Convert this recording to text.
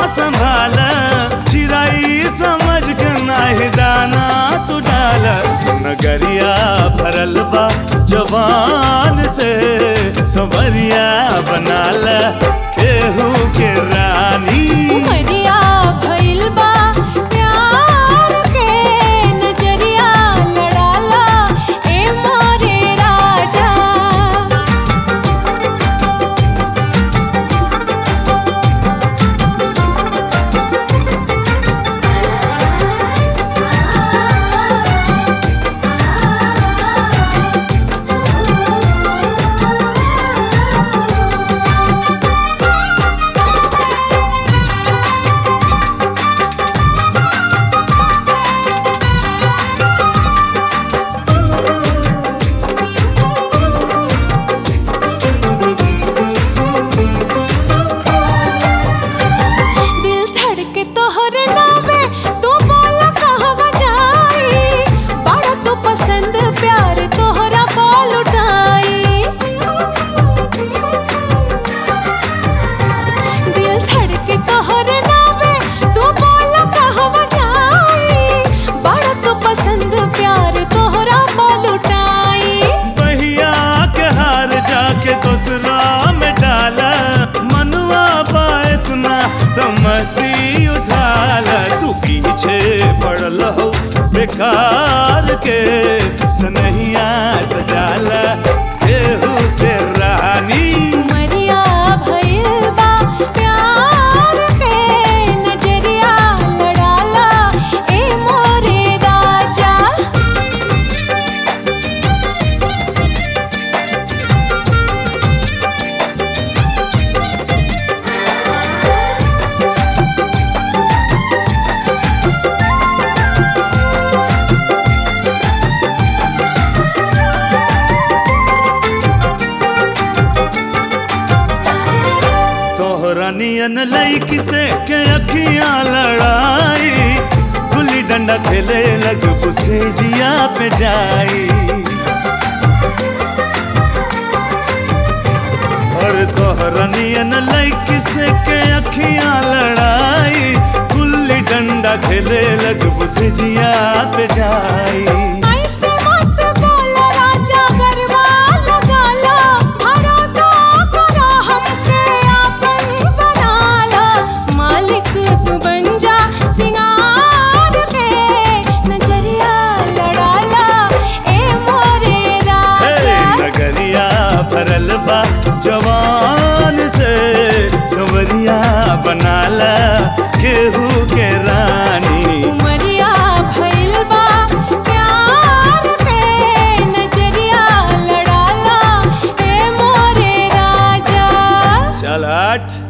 संभाल चिराई समझ के नाही दाना तू डाल नगरिया भरल बा जवान से संवरिया बनाल केहू के रानी उमरिया भइल बा प्यार के नजरिया लड़ाला ए मोरे राजा दिल धड़के तोहर नावे तू बोला कहवा जाई बड़ा तू पसंद प्यार तोहरा बोल उठाई दिल धड़के तोहर नावे तू बोला कहवा जाई बड़ा तू पसंद प्यार तोहरा बोल उठाई बहिया के हार जाके दूसरा में डाला मनुआ पाए इतना तो मस्ती उठाल तू पीछे पड़ल हो बेकार के सनहिया सजाला केहू से रानी उमरिया भइल बा प्यार के नजरिया लड़ाला ए मोरे राजा तोहरा नियन लईकी से के अखियां लड़ाई गुल्ली डंडा खेले लग पुसे जिया पे जाई और तोहरा नियन लईकी से के अखियां लड़ाई गुल्ली डंडा खेले लग पुसे जिया पे जाई ऐसे मत बोला राजा गरबा लगाला भरोसा करा हमके आपन बनाला मालिक तू बन जा सिंगार के नजरिया लड़ाला ए मोरे हे राजा नगरिया भरल बा जवान से सवरिया बनाला केहू के रानी उमरिया भइल बा प्यार के नजरिया लड़ाला ए मोरे राजा चल हट